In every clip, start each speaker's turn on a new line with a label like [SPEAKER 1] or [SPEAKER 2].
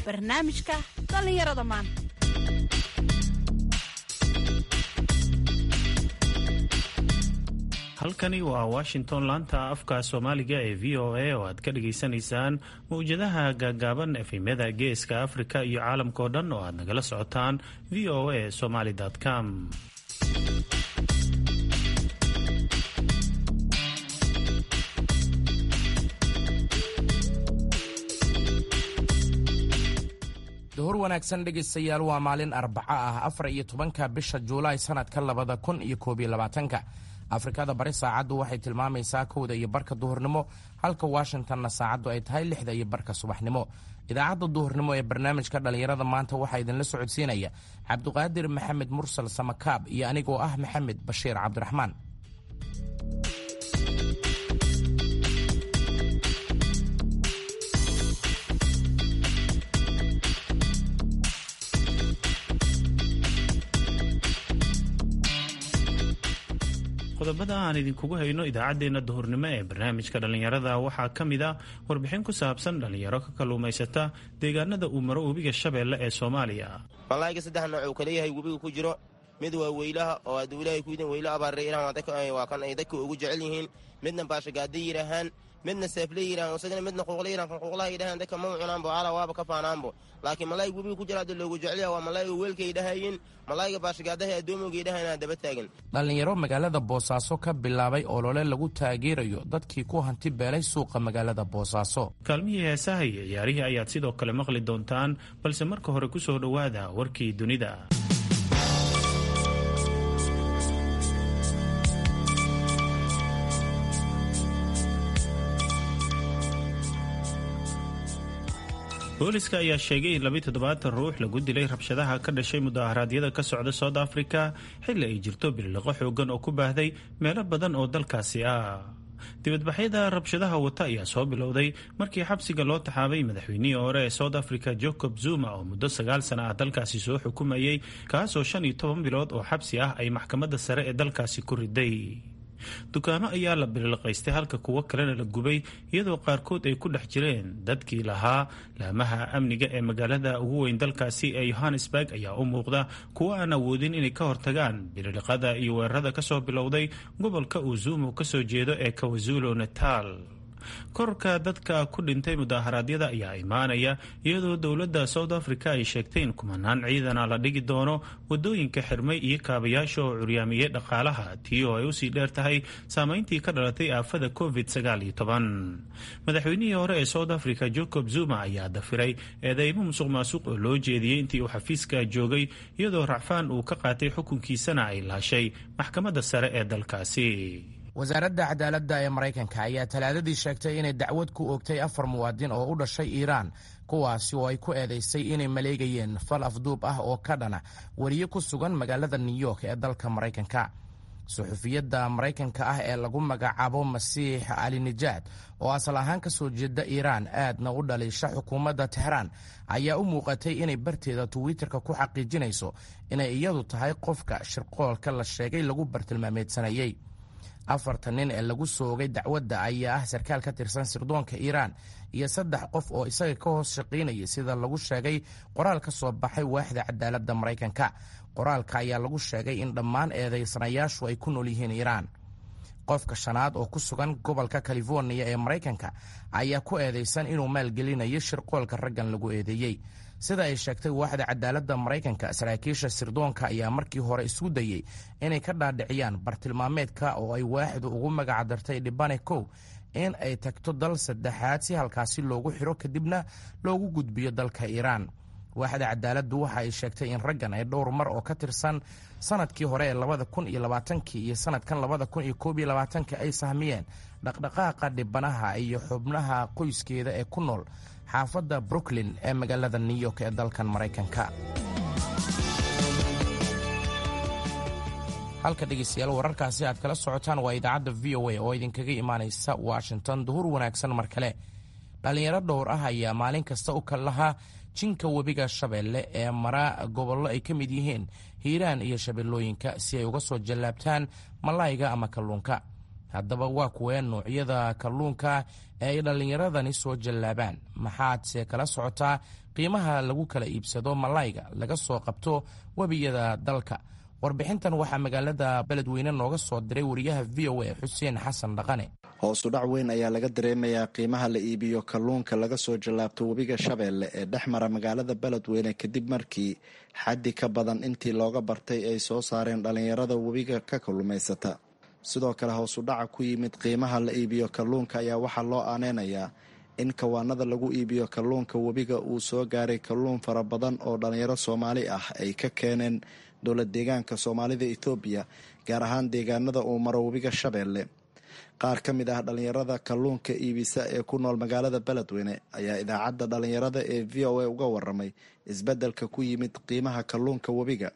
[SPEAKER 1] barnaamijka dhallinyarada maanta
[SPEAKER 2] halkani waa washington laanta afka soomaaliga ee v o a oo aad ka dhagaysanaysaan mawjadaha gaagaaban efemyada geeska afrika iyo caalamkao dhan oo aad nagala socotaan v o a somaly com
[SPEAKER 3] duhur wanaagsan dhegaystayaal waa maalin arbaco ah afar iyo tobanka bisha juulaay sanadka labada kun iyo koob iyo labaatanka afrikada bari saacaddu waxay tilmaamaysaa kowda iyo barka duhurnimo halka washingtonna saacaddu ay tahay lixda iyo barka subaxnimo idaacadda duhurnimo ee barnaamijka dhallinyarada maanta waxaa idinla socodsiinaya cabduqaadir maxamed mursal samakaab iyo anigoo ah maxamed bashiir cabdiraxmaan
[SPEAKER 2] qodobada aan idinkugu hayno idaacaddeenna duhurnimo ee barnaamijka dhallinyarada waxaa ka mid a warbixin ku saabsan dhallinyaro ka kalluumaysata deegaanada uu maro webiga shabeelle ee soomaaliya
[SPEAKER 4] malaayiga saddex nooc uu kala yahay webiga ku jiro mid waa weylaha oo hadduu ilaahay ku yidin weyla abaarre ilahan waa kan ay dadka ugu jecel yihiin midna baashagaada yidhaahaan midna seefle yidhahan isagana midna quuqla yidhahan kan quuqlaha yidhahaan dadka ma cunaanbo ala waaba ka faanaanbo laakiin malaayiga webiga ku jira hadda loogu jecelyaha waa malaayiga weelka yidhahayin malaayiga baashagaadaha addoomoga yidhahan daba taagan
[SPEAKER 3] dhallinyaro magaalada boosaaso ka bilaabay olole lagu taageerayo dadkii ku hanti beelay suuqa magaalada boosaaso
[SPEAKER 2] kaalmihii heesaha iyo ciyaarihii ayaad sidoo kale maqli doontaan balse marka hore ku soo dhowaada warkii dunida booliska ayaa sheegay in labiyi toddobaatan ruux lagu dilay rabshadaha ka dhashay mudaharaadyada ka socda south africa xilli ay jirto biliqo xoogan oo ku baahday meelo badan oo dalkaasi ah dibadbaxyada rabshadaha wata ayaa soo bilowday markii xabsiga loo taxaabay madaxweynihii hore ee south africa jacob zuma oo muddo sagaal sana ah dalkaasi soo xukumayay kaasoo shan iyo toban bilood oo xabsi ah ay maxkamadda sare ee dalkaasi ku riday dukaamo ayaa la bililqaystay halka kuwo kalena la gubay iyadoo qaarkood ay ku dhex jireen dadkii lahaa laamaha amniga ee magaalada ugu weyn dalkaasi ee yohannesburg ayaa u muuqda kuwo aan awoodin inay ka hortagaan bililiqada iyo weerarada kasoo bilowday gobolka uu zuumu kasoo jeedo ee kawazulu natal korarka dadka ku dhintay mudaharaadyada ayaa imaanaya iyadoo dowladda south africa ay sheegtay in kumanaan ciidana la dhigi doono wadooyinka xirmay iyo kaabayaasha oo curyaamiyey dhaqaalaha tii oo ay usii dheer tahay saameyntii ka dhalatay aafada covid madaxweynihii hore ee south africa jacob zuma ayaa dafiray eedeymo musuq maasuq oo loo jeediyey intii uu xafiiska joogay iyadoo racfaan uu ka qaatay xukunkiisana ay laashay maxkamadda sare ee dalkaasi
[SPEAKER 3] wasaaradda cadaaladda ee maraykanka ayaa talaadadii sheegtay inay dacwad ku oogtay afar muwaadin oo u dhashay iiraan kuwaasi oo ay ku eedaysay inay maleegayeen fal afduub ah oo ka dhana weriye ku sugan magaalada new york ee dalka maraykanka suxufiyadda maraykanka ah ee lagu magacaabo masiix ali nijaad oo asal ahaan ka soo jeeda iiraan aadna u dhaliisha xukuumadda tehraan ayaa u muuqatay inay barteeda twitter-ka ku xaqiijinayso inay iyadu tahay qofka shirqoolka la sheegay lagu bartilmaameedsanayey afartan nin ee lagu soogay dacwadda ayaa ah sarkaal ka tirsan sirdoonka iiraan iyo saddex qof oo isaga ka hoos shaqaynayay sida lagu sheegay qoraal ka soo baxay waaxda cadaaladda maraykanka qoraalka ayaa lagu sheegay in dhammaan eedaysanayaashu ay ku nool yihiin iiraan qofka shanaad oo ku sugan gobolka californiya ee maraykanka ayaa ku eedaysan inuu maalgelinayo shirqoolka raggan lagu eedeeyey sida ay sheegtay waaxda cadaaladda maraykanka saraakiisha sirdoonka ayaa markii hore isku dayey inay ka dhaadhiciyaan bartilmaameedka oo ay waaxdu ugu magacdartay dhibane kow in ay tagto dal saddexaad si halkaasi loogu xiro kadibna loogu gudbiyo dalka iiraan waaxda cadaaladdu waxa ay sheegtay in raggan ay dhowr mar oo ka tirsan sanadkii hore ee labada kun iyo labaatankii iyo sanadkan labada kun iyo koob iyo labaatanka ay sahmiyeen dhaqdhaqaaqa dhibanaha iyo xubnaha qoyskeeda ee ku nool xaafadda brooklyn ee magaalada new york ee dalkan maraykanka halka dhegeystayaal wararkaasi aad kala socotaan waa idaacadda v o a oo idinkaga imaanaysa washington duhur wanaagsan mar kale dhallinyaro dhowr ah ayaa maalin kasta u kal lahaa jinka webiga shabeelle ee mara gobollo ay ka mid yihiin hiiraan iyo shabeellooyinka si ay uga soo jallaabtaan malayga ama kalluunka haddaba waa kuwee nuucyada kalluunka ee ay dhallinyaradani soo jallaabaan maxaadse kala socotaa qiimaha lagu kala iibsado malayga laga soo qabto webiyada dalka warbixintan waxaa magaalada beledweyne nooga soo diray wariyaha v o a xuseen xasan dhaqane
[SPEAKER 5] hoosu dhac weyn ayaa laga dareemayaa qiimaha la iibiyo kalluunka laga soo jallaabto webiga shabeelle ee dhex mara magaalada beledweyne kadib markii xaddi ka badan intii looga bartay ay soo saareen dhallinyarada webiga ka kalluumaysata sidoo kale hoosu dhaca ku yimid qiimaha la iibiyo kalluunka ayaa waxaa loo aaneynayaa in kawaanada lagu iibiyo kalluunka webiga uu soo gaaray kalluun fara badan oo dhallinyaro soomaali ah ay ka keeneen dowlad deegaanka soomaalida etoobiya gaar ahaan deegaanada uu maro webiga shabeelle qaar ka mid ah dhallinyarada kalluunka iibisa ee ku nool magaalada beledweyne ayaa idaacadda dhallinyarada ee v o a uga waramay isbeddelka ku yimid qiimaha kalluunka webiga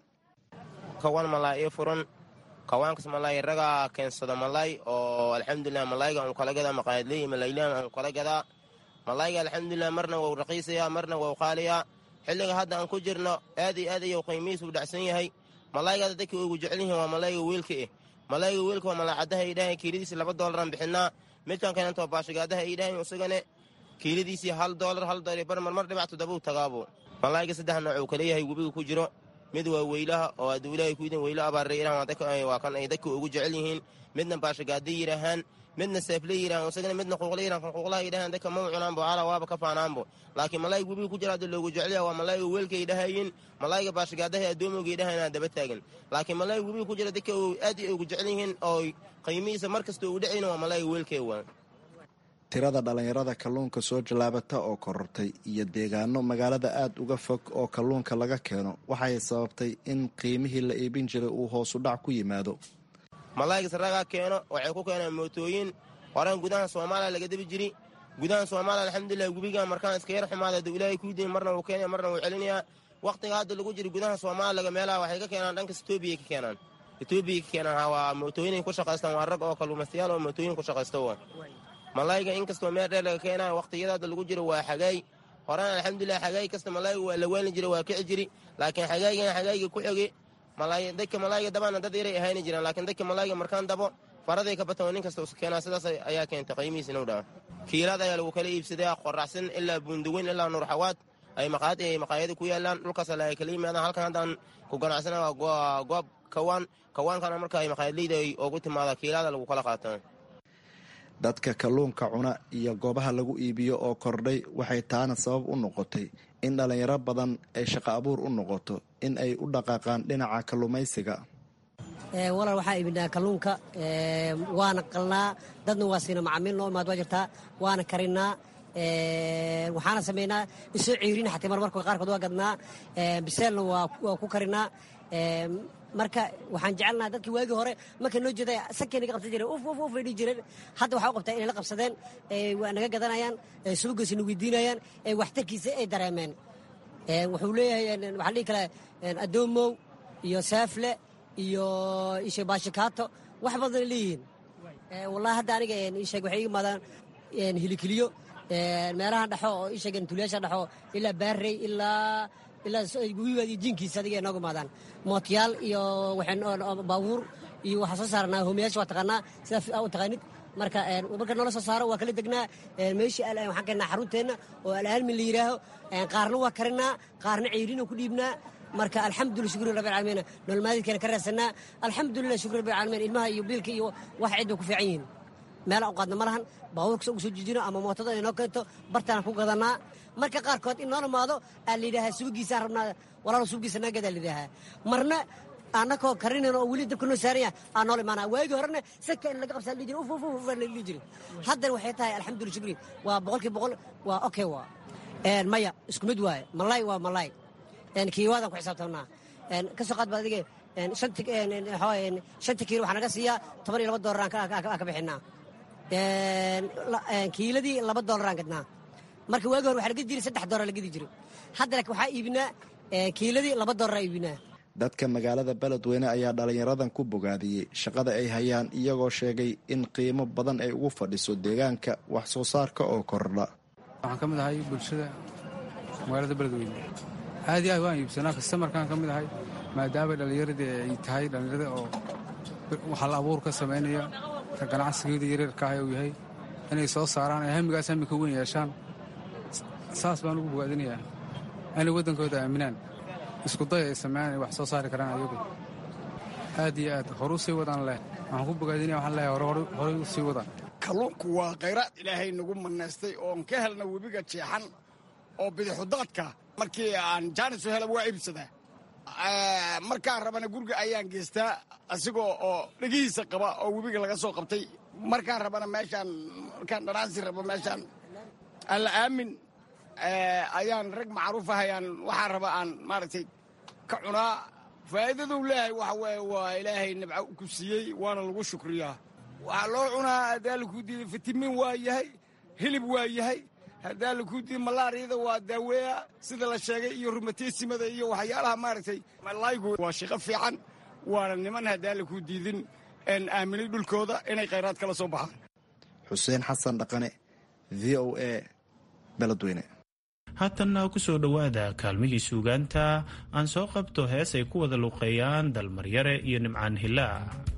[SPEAKER 4] kawan malaa ii furan kawaankas malaay ragaa keensada malaay oo alxamdulilah malayga aanu kala gadaa maqaayadleey malaylaan aanu kala gadaa malayga alxamdulilah marna wau raqiisayaa marna wau qaaliyaa xilliga hadda aan ku jirno aad iyo aad ayuu qiimihiisu dhacsan yahay malaygada dadka ugu jecel yihiin waa malayga weelka eh malayga weelka waa malaacadaha ay dhahayn kiiladiisi laba doolaraan bixinaa midkan kalentoo baashigaadaha ay dhahayn isagane kiiladiisii hal doolar hal doolar bar marmar dhibac toddobau tagaabu malayga saddex nooc uu kala yahay webiga ku jiro mid waa weylaha oo hadduu ilaahay ku yidin weyla abaarre iraan waa kan ay dadka ugu jecel yihiin midna baashigaada yidhaahaan midna seefle yidhahan isagana midna quuqla yidhahan kan quuqlaha yidhahaan dadka mau cunaanbo cala waaba ka faanaanbo laakiin malayga webiga ku jira hadda loogu jecelyaha waa malayga weelka ay dhahayin malayga baashigaadaha addoomowga ay dhahayan daba taagan laakiin malayga webiga ku jira dadka aad ay ugu jecel yihiin oo qiimihiisa mar kasta ugu dhacayna waa malayga weelkee waa
[SPEAKER 5] tirada dhallinyarada kalluunka soo jallaabata oo korortay iyo deegaano magaalada aad uga fog oo kalluunka laga keeno waxay sababtay in qiimihii la iibin jiray uu hoosu dhac ku yimaado
[SPEAKER 4] malaygas ragaa keeno waxay ku keenaan mootooyin horan gudaha soomaaliya laga debi jiri gudaha soomaaliya alxamdulilah webiga markaan iska yar xumaada haduu ilaahay kuu diin marna wuu keenaya marna wuu celinayaa wakhtiga hadda lagu jiro gudaha soomaalilaga meelaha waxay ka keenaan dhankas etoobiya ka keenaan etoobiya ka keenaan waa mootooyinay ku shaqaystaan waa rag oo kalluumaystayaal oo mootooyin ku shaqaysta wa malayga inkastoo meel dheer laga keenayo wakhtiyada hadda lagu jiro waa xagaay horaan alxamdulilah xagaay kasta malayga waa la weelni jira waa kici jiri laakiin xagaaygan xagaayga ku xoge dadka malayga dabana dad yaray ahayni jiraan laakiin dadka malayga markaan dabo faraday ka batan nin kasta usa keenaa sidaas ayaa keentay qiimihiis inuu dhaco kiilaad ayaa lagu kala iibsadaa qoracsan ilaa buundaweyn ilaa nuurxawaad ay maqaayad ay maqaayada ku yaalaan dhulkaas la kala yimaadaan halkan haddaan ku ganacsana waa goob kawaan kawaankana marka ay maqaayadleyda ay ugu timaada kiilaada lagu kala qaataa
[SPEAKER 5] dadka kalluunka cuna iyo goobaha lagu iibiyo oo kordhay waxay taana sabab u noqotay in dhallinyaro badan ay shaqo abuur u noqoto in ay u dhaqaaqaan dhinaca kalluumaysiga
[SPEAKER 6] walaal waxaa iibinaa kalluunka waana qalnaa dadna waa siina macaamiil noo imaad waa jirtaa waana karinaa waxaana samaynaa isoo ciirina xataa marmarka qaarkood waa gadnaa biseelna waa ku karinaa marka waxaan jecelnaha dadkii waagii hore markay noo jeeda sankay naga qabsan jireen uf uf uf ay dhihi jireen hadda waxaa u qabtaa inay la qabsadeen waa naga gadanayaan suugiisa na weydiinayaan waxtarkiisa ay dareemeen wuxuu leeyahay waxaan dhihi kale adoomow iyo saafle iyo ishe baashikaato wax badan leeyihiin wallahi hadda aniga isheeg waxay iga imaadaan hilikiliyo meelaha dhexo oo isheegen tuliyaasha dhexo ilaa baarrey ilaa ilaa gugigaad iyo jiinkiisa adiga ay nooga imaadaan mootiyaal iyo baabuur iyo waxaa soo saaranaa homiyaasha waa taqaanaa sidaa u taqaanid marka marka noola soo saaro waa kala degnaa meeshii waxaan keenaa xarunteenna oo alaalmin la yidhaaho qaarna waa karinaa qaarna ceyriina ku dhiibnaa marka alxamdulillah shukri rabbil caalamiin nololmaadidkeena ka raadsanaa alxamdulillah shukri rabbil caalamiin ilmaha iyo biilka iyo wax cid bay ku fiican yihiin meel aan qaadna ma lahan baabuurkasa ugu soo jijino ama mootada inoo keento bartaana ku gadanaa marka qaarkood in noo imaado aa la yidhaahaa suugiisaan rabnaa walaalo suugiisa naagadaa la yidhaahaa marna annakoo karinayna oo weli dabka noo saaranya aa noola imaanaa waagii horena sanka in laga qabsaa la jiri uf uf uf la dhihi jiri haddana waxay tahay alxamdulillah shukri waa boqolkii boqol waa okay waa maya isku mid waaye malaay waa malaay kiiwaadaan ku xisaabtamnaa ka soo qaad ba adiga shanta kiilo waxaa naga siiyaa toban iyo laba doolar aan ka bixinaa kiiladii laba doolaraan gadnaa marka waagi hore waxaa la gedi jiray saddex doolar la gedi jiray hadda laakiin waxaa iibinaa kiiladii laba doolara iibinaa
[SPEAKER 5] dadka magaalada beledweyne ayaa dhallinyaradan ku bogaadiyey shaqada ay hayaan iyagoo sheegay in qiimo badan ay ugu fadhiso deegaanka wax soo saarka oo kordha
[SPEAKER 7] waxaan ka mid ahay bulshada magaalada beledweyne aad iyo aad waan iibsanaa kastamarkaan ka mid ahay maadaama dhallinyaradii ay tahay dhallinyarada oo waxal abuur ka samaynaya dadka ganacsigeeda yareerka ah uu yahay inay soo saaraan ay hamigaas hami ka weyn yeeshaan saas baan ugu bogaadinayaa inay waddankooda aaminaan iskuday ay sameeyaan ay wax soo saari karaan ayagu aad iyo aad horu sii wadaan leh waxaan ku bogaadinaya waxaan leeyahay horay u sii wadaan
[SPEAKER 8] kalluunku waa khayraad ilaahay nagu manaystay oon ka helna webiga jeexan oo bidixudaadka markii aan jaanis u hela waa iibsadaa markaan rabana guriga ayaan geystaa asigoo oo dhegihiisa qaba oo webiga laga soo qabtay markaan rabana meeshaan markaan dhanaansi rabo meeshaan alla aamin ayaan rag macruuf ahayaan waxaan raba aan maaragtay ka cunaa faa'iidaduu leeyahay waxa weeye waa ilaahay nabco ku siiyey waana lagu shukriyaa waxaa loo cunaa haddaa lakuu diiday fitamiin waa yahay hilib waa yahay haddaa lakuu diiday malaariyada waa daaweeya sida la sheegay iyo rumateysimada iyo waxyaalaha maaragtay malaygu waa shaqo fiican waana niman haddaa lakuu diidin aaminay dhulkooda inay khayraad kala soo baxaan
[SPEAKER 5] xuseen xasan dhaqane v o a beledweyne
[SPEAKER 2] haatanna ku soo dhowaada kaalmihii suugaanta aan soo qabto hees ay ku wada luuqeeyaan dalmaryare iyo nimcaan hilaa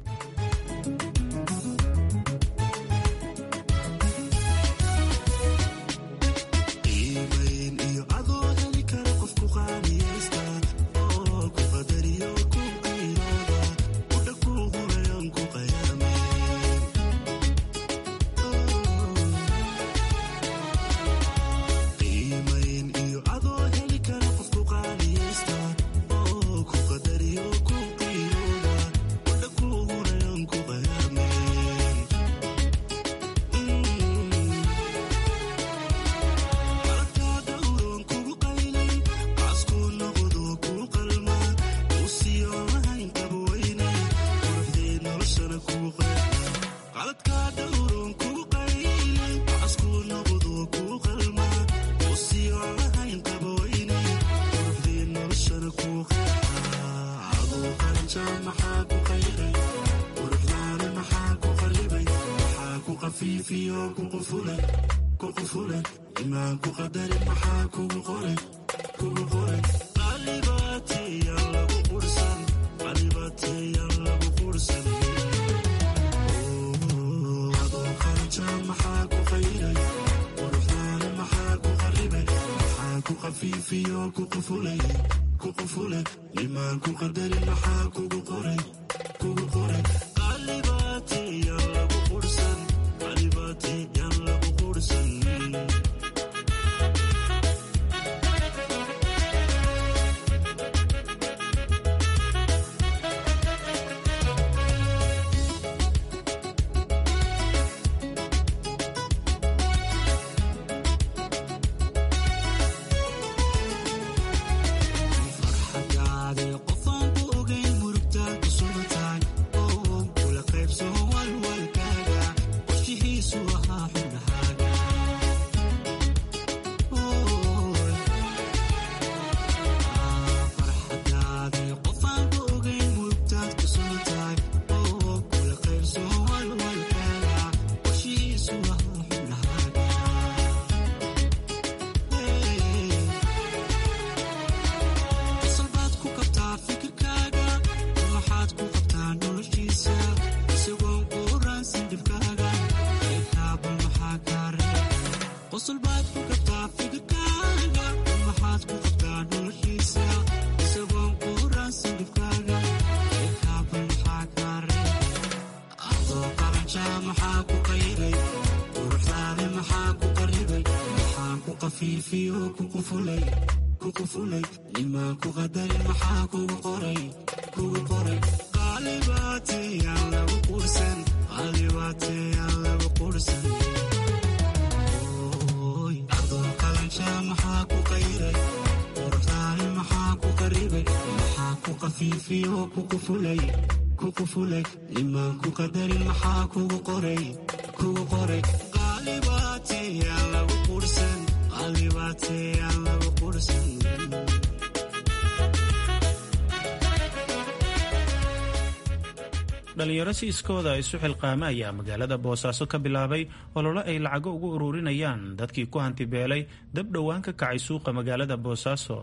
[SPEAKER 2] dhalinyaro si iskooda isu xilqaama ayaa magaalada boosaaso ka bilaabay ololo ay lacago ugu ururinayaan dadkii ku hantibeelay dab dhowaan ka kacay suuqa magaalada boosaaso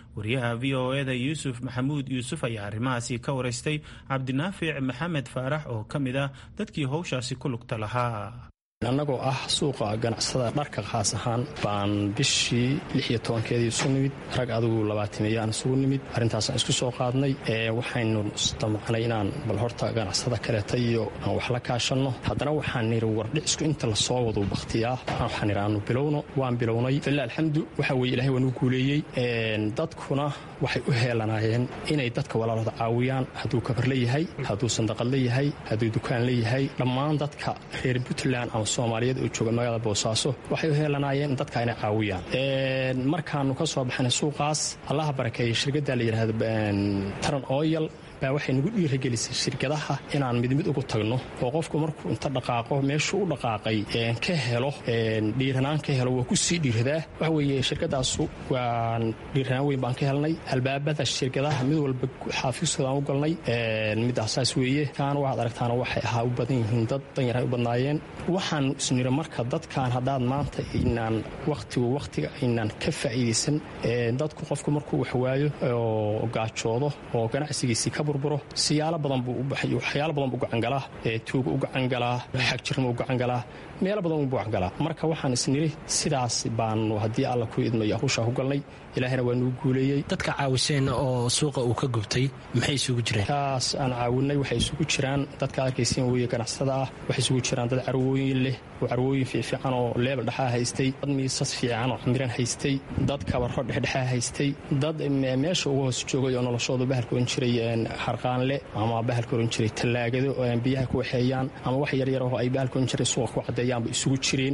[SPEAKER 2] wariyaha v o eda yuusuf maxamuud yuusuf ayaa arrimahaasi ka waraystay cabdinaafic maxamed faarax oo ka mid ah dadkii howshaasi ku lugta lahaa
[SPEAKER 9] annagoo ah suuqa ganacsada dharka khaas ahaan baan bishii lix iyo tobankeedii isu nimid rag adigu labaatimeeyaan isugu nimid arrintaasaan isku soo qaadnay waxaynu isdamacnay inaan bal horta ganacsada kaleeta iyo aan wax la kaashanno haddana waxaan nidhi wardhicisku inta lasoo wadu bakhtiyaa waxaan nidhi aanu bilowno waan bilownay filla alxamdu waxa weye ilahay waa nuu guuleeyey dadkuna waxay u heelanaayeen inay dadka walaalooda caawiyaan hadduu kabar leeyahay hadduu sandaqad leeyahay hadduu dukaan leeyahay dhammaan dadka reer puntland ama soomaaliyeed oo jooga magaalada boosaaso waxay u heelanaayeen dadka inay caawiyaan markaanu ka soo baxnay suuqaas allaha barakeeyey shirkadda la yidhaahdo taran oyal baa waxay nagu dhiiragelisay shirkadaha inaan mid mid ugu tagno oo qofku markuu inta dhaqaaqo meeshuu u dhaqaaqay ka helo dhiiranaan ka helo waa ku sii dhiiradaa waxa weeye shirkadaasu waa dhiiranaan weyn baan ka helnay albaabada shirkadaha mid walba xaafiiskoodaan u galnay midaasaas weeye kaana waxaad aragtaana waxay ahaa u badan yihiin dad danyar ay u badnaayeen waxaanu isniri marka dadkan haddaad maanta inaan wakhtigu wakhtiga aynaan ka faa'iidaysan dadku qofku markuu waxwaayo oo gaajoodo oo ganacsigiisii ka burburo siyaalo badan buu u baxay waxyaalo badan buu gacangalaa tuuga u gacangalaa xagjirma u gacangalaa meelo badan buu gacangalaa marka waxaan isniri sidaas baanu haddii alla ku idmayo hawshaa ku galnay ilaahina waa nuu guuleeyey
[SPEAKER 10] dadka caawiseen oo suuqa uu ka gubtay maxay isugu jireen
[SPEAKER 9] kaas aan caawinay waxay isugu jiraan dadka arkaysiin weeye ganacsada ah waxay isugu jiraan dad carwooyin leh oo carwooyin fiifiican oo leebel dhexaa haystay dad miisas fiican oo camiran haystay dad kabaro dhexdhexaa haystay dad meesha uga hoos joogay oo noloshooda bahalka oran jiray harqaanle ama bahalka oran jiray tallaagado oo aan biyaha ku waxeeyaan ama wax yaryar oo ay bahalka oran jiray suuqa ku caddeeyaanba isugu jireen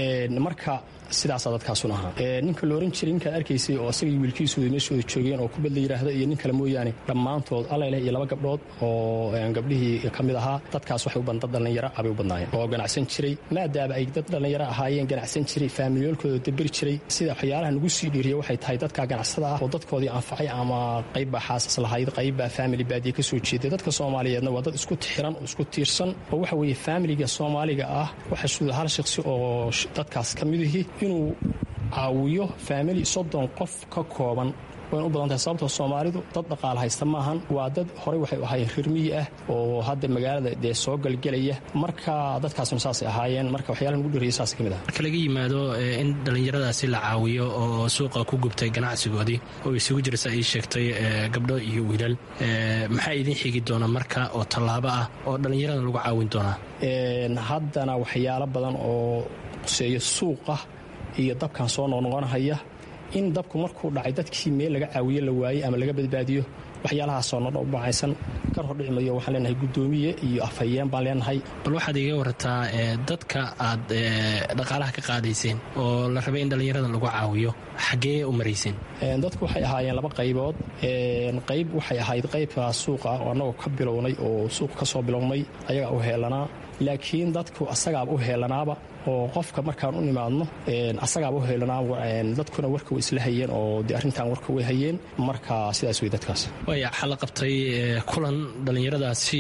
[SPEAKER 9] marka sidaasaa dadkaasun ahaa ninka la oran jiray ninkaad arkaysay oo asagii wiilkiisooda meeshooda joogeen oo kubad la yidhaahdo iyo nin kale mooyaane dhammaantood allaileh iyo laba gabdhood oo gabdhihii ka mid ahaa dadkaas waxay u badan dad dhallinyaro abay u badnaayeen oo ganacsan jiray maadaama ay dad dhallinyaro ahaayeen ganacsan jiray faamilyoolkooda daberi jiray sida waxyaalaha nagu sii dhiiriya waxay tahay dadka ganacsada ah oo dadkoodii anfacay ama qaybbaa xaasas lahayd qaybbaa faamili baadiye ka soo jeeday dadka soomaaliyeedna waa dad isku xiran oo isku tiirsan oo waxa weeye faamiliga soomaaliga ah waxa suuda hal shakhsi oo dadkaas ka midihii inuu caawiyo faamili soddon qof ka kooban wayna u badan tahay sababtoo soomaalidu dad dhaqaal haysta maahan waa dad horey waxay ahaayeen rirmiyi ah oo hadda magaalada dee soo galgelaya marka dadkaasna saasay ahaayeen marka waxyaalaha nugu dhiraya saas ka mid ah
[SPEAKER 10] marka laga yimaado in dhallinyaradaasi la caawiyo oo suuqa ku gubtay ganacsigoodii oo isugu jirsa ay sheegtay gabdho iyo wiilal maxaa idin xigi doona marka oo tallaabo ah oo dhallinyarada lagu caawin doonaa
[SPEAKER 9] haddana waxyaalo badan oo quseeyo suuqa iyo dabkan soo noqnoqonahaya in dabku markuu dhacay dadkii meel laga caawiye la waayey ama laga badbaadiyo waxyaalahaasoo nodha u bacaysan kar hor dhicimayo waxaan leenahay guddoomiye iyo afhayeen baan leenahay
[SPEAKER 10] bal waxaad iga warataa dadka aad dhaqaalaha ka qaadayseen oo la rabay in dhallinyarada lagu caawiyo xaggee u marayseen
[SPEAKER 9] dadku waxay ahaayeen laba qaybood qayb waxay ahayd qaybka suuqa oo annagoo ka bilownay oo suuqa ka soo bilownay ayagaa u heelanaa laakiin dadku asagaaba u heelanaaba oo qofka markaan u nimaadno asagaaba u heelanaa dadkuna warka way isla hayeen oo de arrintan warka way hayeen marka sidaas wey dadkaas
[SPEAKER 10] waaya waxaa la qabtay kulan dhallinyaradaasi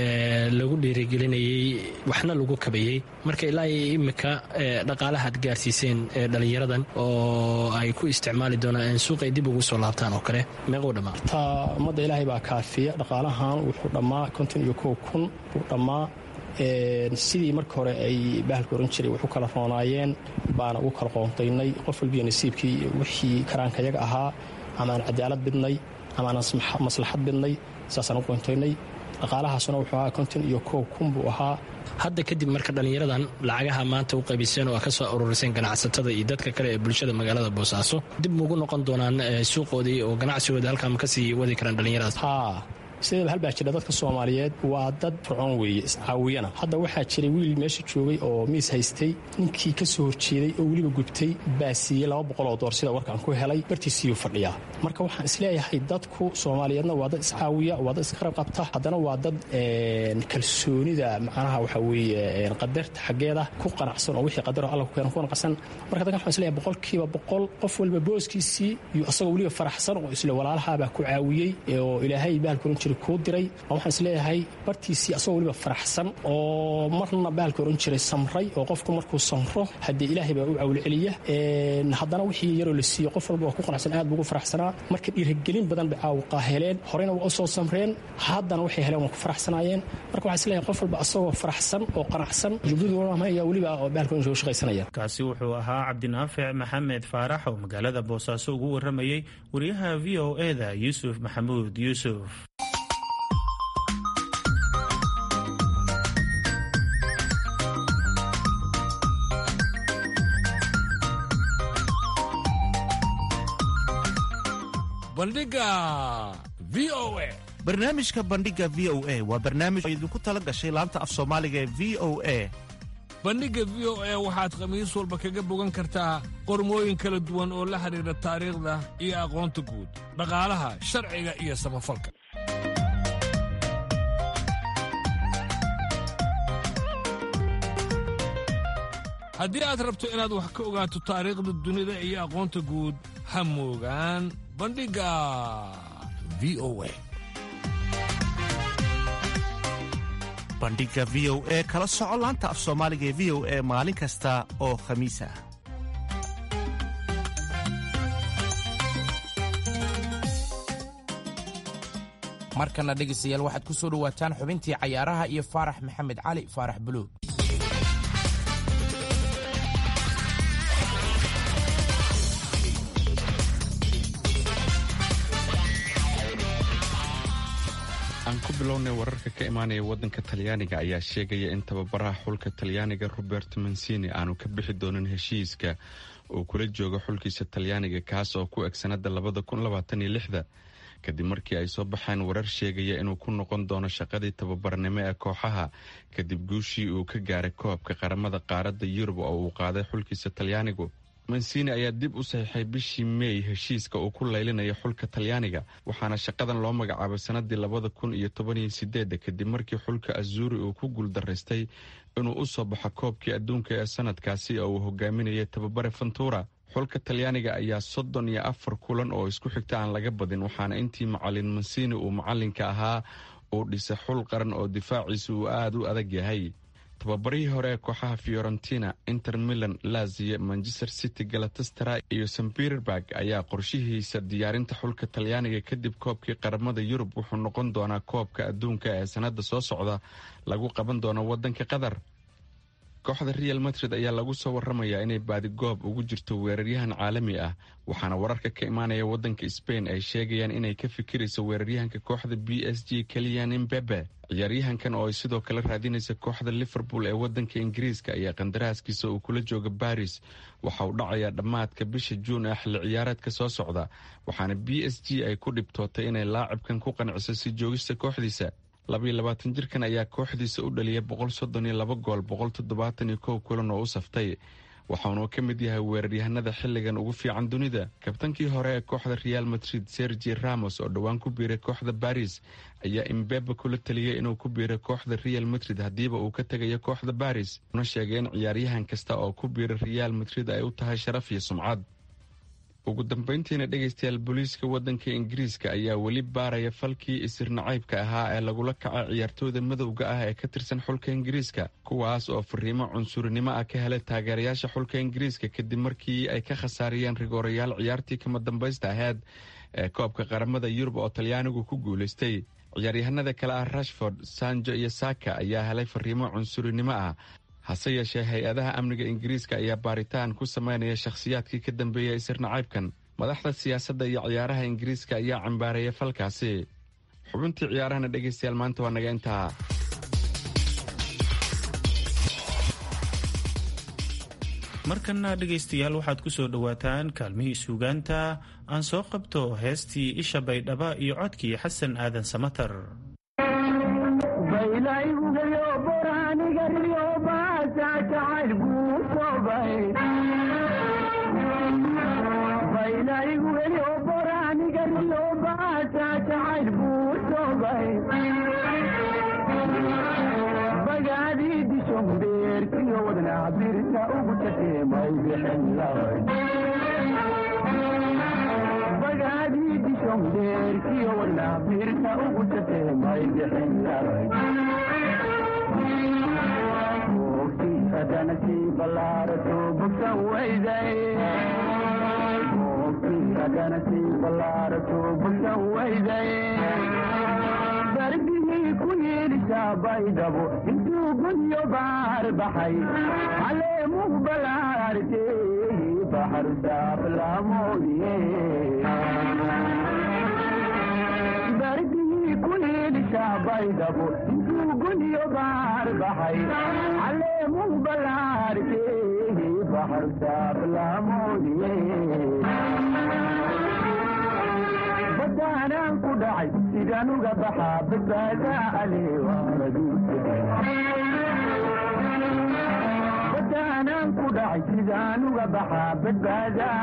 [SPEAKER 10] lagu dhiirigelinayey waxna lagu kabayey marka ilaa iyo imika dhaqaalaha ad gaarsiiseen dhallinyaradan oo ay ku isticmaali doonaan suuqay dib ugu soo laabtaan oo kale meequu dhammaa
[SPEAKER 9] ta ummadda ilaahay baa kaafiya dhaqaalahan wuxuu dhammaa konton iyo kow kun wuu dhammaa sidii marka hore ay bahalka oran jiray waxu kala roonaayeen baana ugu kala qoontaynay qof walbiyo nasiibkii wixii karaankayaga ahaa amaaan cadaalad bidnay amaaan maslaxad bidnay saasaan u qoontaynay dhaqaalahaasuna wuxuu ahaa konton iyo kow kun buu ahaa
[SPEAKER 10] hadda kadib marka dhallinyaradan lacagaha maanta u qaybiseen oo ka soo aruuriseen ganacsatada iyo dadka kale ee bulshada magaalada boosaaso dib mugu noqon doonaan suuqoodii oo ganacsigooda halkaama kasii wadi karaan dhallinyaradaas
[SPEAKER 9] sideeba hal baa jira dadka soomaaliyeed waa dad fircoon weeye iscaawiyana hadda waxaa jiray wiil meesha joogay oo miis haystay ninkii ka soo horjeeday oo weliba gubtay baa siiyey laba boqol oo door sida warkaan ku helay bartiisiiyuu fadhiyaa marka waxaan isleeyahay dadku soomaaliyeedna waa dad iscaawiya waa dad isqarab qabta haddana waa dad kalsoonida macnaha waxa weeye qadarta xaggeeda ku qanacsan oo wixii qadaro alla ku keenan ku qanacsan marka dadkan waxaan isleeyahay boqolkiiba boqol qof walba booskiisii iyo asagoo weliba faraxsan oo isle walaalahaabaa ku caawiyey oo ilaahay bahalkuran jiray kuu diray waxaan isleeyahay bartiisii asagoo weliba faraxsan oo marna baalka oran jiray samray oo qofku markuu samro haddee ilaahay baa u cawlceliya haddana wixii yaroo la siiyo qof walba waa ku qanacsan aad buu ugu faraxsanaa marka dhiirigelin badan bay caawuqaa heleen horeyna waa u soo samreen haddana waxay heleen waa ku faraxsanaayeen marka waxaan isleeyahay qof walba asagoo faraxsan oo qanacsan jubladuna ayaa weliba baalka u shaqaysanaya
[SPEAKER 2] kaasi wuxuu ahaa cabdinaafic maxamed faarax oo magaalada boosaaso ugu waramayey wariyaha v o eda yuusuf maxamuud yuusuf
[SPEAKER 11] bandhiga v o a
[SPEAKER 12] barnaamijka bandhiga v o a waa barnaamij oo idinku tala gashay laanta af soomaaliga ee v o a
[SPEAKER 11] bandhigga v o a waxaad khamiis walba kaga bogan kartaa qormooyin kala duwan oo la xidhiidha taariikhda iyo aqoonta guud dhaqaalaha sharciga iyo samafalka haddii aad rabto inaad wax ka ogaato taariikhda dunida iyo aqoonta guud ha moogaan bandhigga v o a
[SPEAKER 12] bandhiga v o e kala soco laanta af soomaaliga ee v o e maalin kasta oo khamiis ah
[SPEAKER 3] markana dhegaystayaal waxaad ku soo dhowaataan xubintii cayaaraha iyo faarax maxamed cali faarax buluug
[SPEAKER 13] aan ku bilownay wararka ka imaanaya waddanka talyaaniga ayaa sheegaya in tababaraha xulka talyaaniga robert mansini aanu ka bixi doonin heshiiska uu kula joogo xulkiisa talyaaniga kaas oo ku eg sanada labada kun labaataniyo lixda kadib markii ay soo baxeen warar sheegaya inuu ku noqon doono shaqadii tababarnimo ee kooxaha kadib guushii uu ka gaaray koobka qaramada qaaradda yurub oo uu qaaday xulkiisa talyaanigu mansini ayaa dib u saxiixay bishii meey heshiiska uu ku laylinayo xulka talyaaniga waxaana shaqadan loo magacaabay sanadii labada kun iyo tobaniyo sideedda kadib markii xulka azuri uu ku guuldaraystay inuu u soo baxo koobkii adduunka ee sanadkaasi oo uu hogaaminayay tababare fantura xulka talyaaniga ayaa soddon iyo afar kulan oo isku xigta aan laga badin waxaana intii macalin mansini uu macalinka ahaa uu dhisay xul qaran oo difaaciisa uu aada u adag yahay tababarihii hore ee kooxaha fiorentina inter milan lazio manchester city galatastara iyo samberberg ayaa qorshihiisa diyaarinta xulka talyaaniga kadib koobkii qaramada yurub wuxuu noqon doonaa koobka adduunka ee sanada soo socda lagu qaban doono wadanka qatar kooxda real madrid ayaa lagu soo waramayaa inay baadigoob ugu jirto weeraryahan caalami ah waxaana wararka ka imaanaya wadanka sbain ay sheegayaan inay ka fikirayso weeraryahanka kooxda b s g keliyan imbebe ciyaaryahankan oo ay sidoo kale raadinaysa kooxda liverpool ee wadanka ingiriiska ayaa qandaraaskiisa uu kula jooga baris waxa uu dhacayaa dhammaadka bisha juun ee xilli ciyaareedka soo socda waxaana b s g ay ku dhibtootay inay laacibkan ku qanciso si joogista kooxdiisa labaiyo labaatan jirkan ayaa kooxdiisa u dhaliyay boqol soddon iyo laba gool boqol toddobaatan iyo kow kulan oo u saftay waxaanuu ka mid yahay weeraryahanada xilligan ugu fiican dunida kabtankii hore ee kooxda real madrid sergi ramos oo dhowaan ku biiray kooxda baris ayaa imbebe kula taliyay inuu ku biiray kooxda real madrid haddiiba uu ka tegayo kooxda baris una sheegay in ciyaaryahan kasta oo ku biiray real madrid ay u tahay sharaf iyo sumcad ugu dambeyntiina dhegaystayaal booliiska wadanka ingiriiska ayaa weli baaraya falkii isir nacaybka ahaa ee lagula kacay ciyaartooyda madowga ah ee ka tirsan xulka ingiriiska kuwaas oo fariimo cunsurinimo ah ka helay taageerayaasha xulka ingiriiska kadib markii ay ka khasaariyeen rigoorayaal ciyaartii kama dambaysta aheyd ee koobka qaramada yurub oo talyaanigu ku guulaystay ciyaaryahanada kale ah rashford sanjo iyo saka ayaa helay fariimo cunsurinimo ah hase yeeshee hay-adaha amniga ingiriiska ayaa baaritaan ku sameynaya shakhsiyaadkii ka dambeeyay isir nacaybkan madaxda siyaasadda iyo ciyaaraha ingiriiska ayaa cambaareeya falkaasi xubintii ciyaarahana dhegaystayaal maanta waa naga intaa
[SPEAKER 2] markana dhegaystayaal waxaad ku soo dhowaataan kaalmihii suugaanta aan soo qabto heestii isha baydhaba iyo codkii xasan aadan samatar
[SPEAKER 14] Bagadi dishom der kiyo wadna birta ugu bogsatee may bixin lahayd boogtii haddana sii ballaarato bogsan weyday boogtii haddana sii ballaarato bogsan weyday darbigii ku yeedhisaa baydhabo intuu gudyo baar baxay caleemuu ballaartee baxar saaflaamoodiye darbigii ku yeedhisaa baydhabo intuu gudyo baar baxay caleemuu ballaartee baxar saaflaamoodiye badaanaan ku dhacay sidaan uga baxaa badbaadaa aleebadaanaan ku dhacay sidaan uga baxaa badbaadaa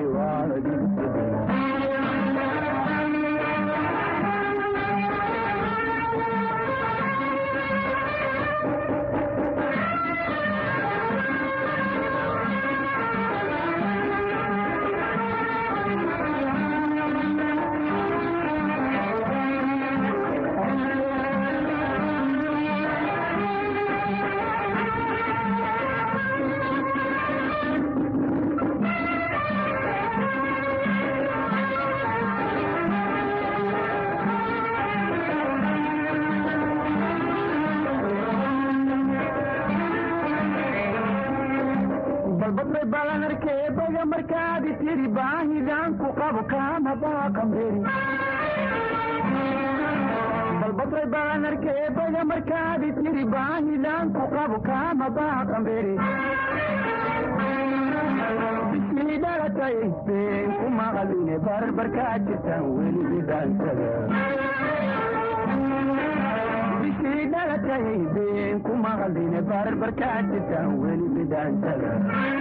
[SPEAKER 14] balbadbay balanarkee baga markaadi tiri baahidaan ku qabo kaama baaqamberi balbadbay balanarkee baga markaadi tiri baahidaan ku qabo kaama baaqamberi bishii dhalatay been ku maqaline barbarkaa jirtaan weli bidhaansada bishii dhalatay been ku maqaline barbarkaa jirtaan weli bidhaansada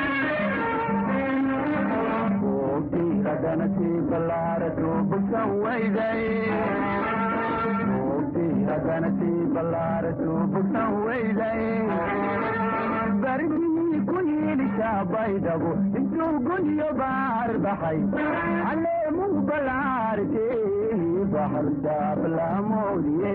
[SPEAKER 14] boogtii haddana sii ballaarato bogsan weyday boogtii haddana sii ballaarato bogsan weyday barbigii ku yeedhisaa baydhabo intuu gudyo baar baxay caleemuu ballaartee baxar saaflaamoodiye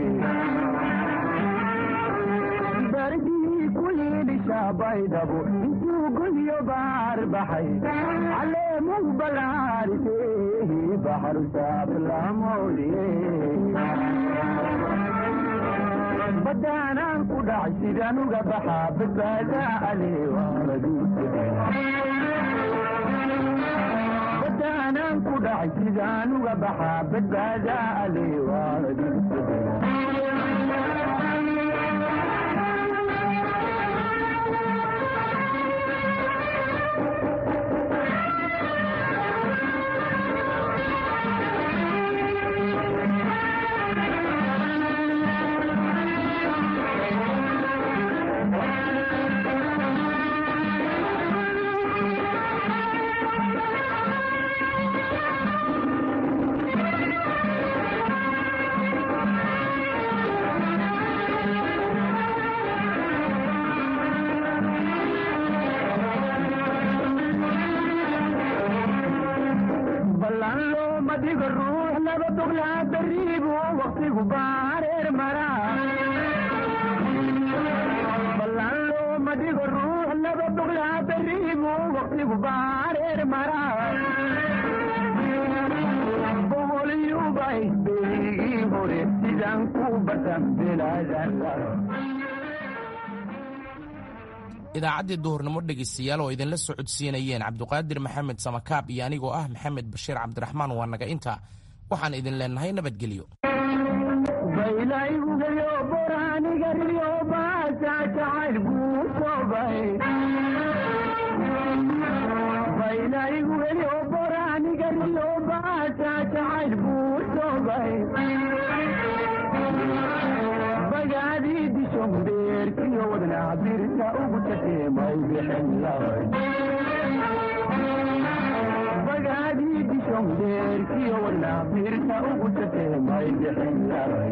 [SPEAKER 14] barbigii ku yeedhisaa baydhabo intuu gudyo baar baxay caleemuu ballaartee baxar saaflaamoodiye badaanaan ku dhacay sidaan uga baxaa badbaadaa aleebadaanaan ku dhacay sidaan uga baxaa badbaadaa aleewaadi ballan looma dhigo ruux laba duglaa dariibu waqtigu baareer maraa ballan looma dhigo ruux laba duglaa dariibu waqtigu baareer maraa boqoliyubay beygii hore sidaan ku batan belaadan
[SPEAKER 3] idaacaddii duhurnimo dhegaystayaal oo idinla socodsiinayeen cabduqaadir maxamed samakaab iyo anigoo ah maxamed bashiir cabdiraxmaan waa naga inta waxaan idin leenahay nabadgelyo
[SPEAKER 14] baylaygugayo boraanigariyo baasa jacayl guusobay baylaygugayo boraanigariyo baasa jacayl guusobay bagaadii dishon beerkiyo wadnaa birta ugu tateemay bixin lahay bagaadii dishon beerkiyo wadnaa birta ugu tateemay bixin lahay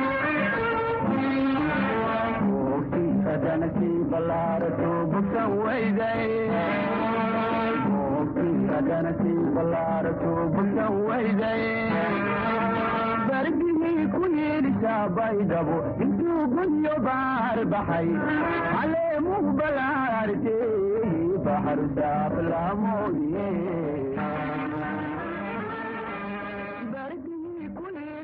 [SPEAKER 14] boogtii haddana sii ballaarato bogsan weyday boogtii haddana sii ballaarato bogsan weyday darbigii ku gudihiisa baydhabo intuu gudyo baar baxay caleemuhu balaarte baxar daaflaamoye